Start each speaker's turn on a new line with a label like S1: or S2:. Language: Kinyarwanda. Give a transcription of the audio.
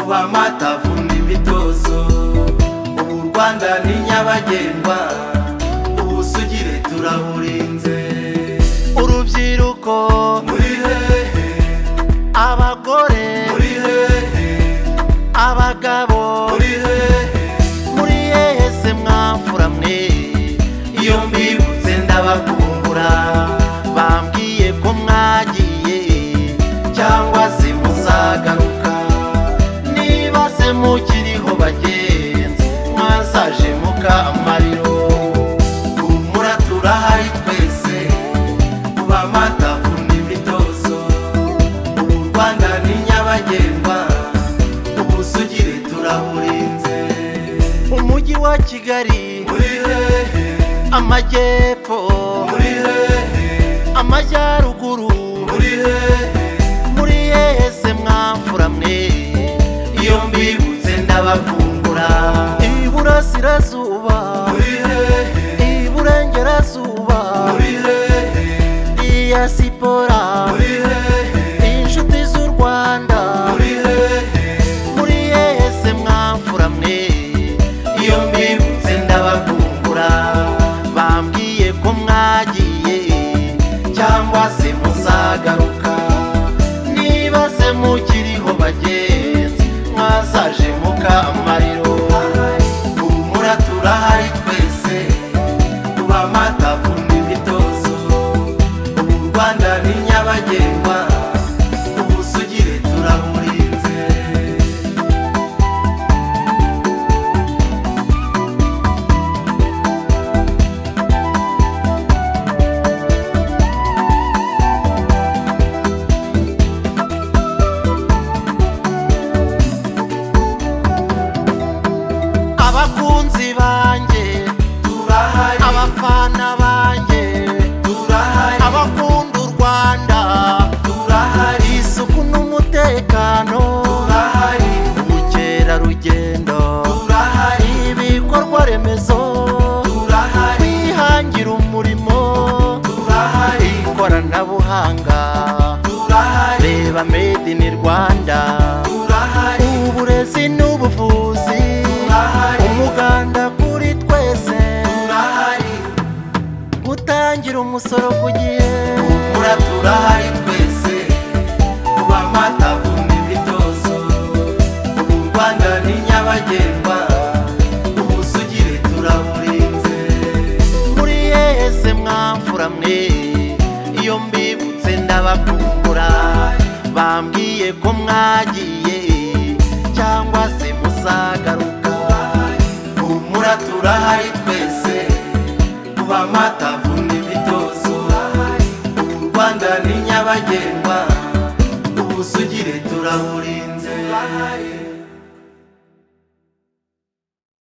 S1: kuba matavuna imitozo ubu u rwanda ni nyabagendwa ubusugire turaburinze
S2: urubyiruko
S1: muri hehe
S2: abagore
S1: muri hehe
S2: abagabo
S1: muri hehe
S2: muri yese mwamfura mwe
S1: iyo mbibutse ndabakumbura
S2: bambwiye ko mwagiye
S1: cyangwa se muzagaruka
S2: niba se mukiriho bagenzi mwasaje mukamariro
S1: humura turahari twese kuba matavuna imitozo ubu u rwanda ni nyabagendwa ubusugire turaburinze
S2: umujyi wa kigali
S1: muri hehe
S2: amajyepfo
S1: muri hehe
S2: amajyaruguru
S1: muri hehe
S2: muri yese mwamfura mwe
S1: iyo mbibutse ndabakumbura
S2: iburasirazuba
S1: muri hehe
S2: iburengerazuba
S1: muri hehe
S2: diyasipora
S1: muri hehe
S2: inshuti z'u rwanda
S1: muri hehe
S2: muri yese mwamfura mwe
S1: iyo mbibutse ndabakumbura
S2: bambwiye ko mwagiye
S1: cyangwa se muzagaruka
S2: niba se mukiriho bagenzi mwasaje mukamariro
S1: humura turahari twese tuba matavuna imitozo ubu u rwanda ni nyabagendwa ubusugire turaburinze
S2: abakunzi banjye
S1: turahari
S2: abafana banjye
S1: turahari
S2: abakunda u rwanda
S1: turahari
S2: isuku n'umutekano
S1: turahari
S2: ubukerarugendo
S1: turahari
S2: ibikorwa remezo
S1: turahari
S2: kwihangira umurimo
S1: turahari
S2: ikoranabuhanga
S1: turahari
S2: reba made in rwanda
S1: turahari
S2: uburezi n'ubuvuzi
S1: Turahari.
S2: umuganda kuri twese
S1: turahari
S2: gutangira umusoro ku gihe
S1: Humura turahari twese tuba matavuna imitozo ubu u rwanda ni nyabagendwa ubusugire turaburinze
S2: muri yese mwamfura mwe iyo mbibutse ndabakumbura bambwiye ko mwagiye cyangwa se muzagaruka
S1: humura turahari twese tuba matavuna imitozo ubu u rwanda ni nyabagendwa ubusugire turaburinze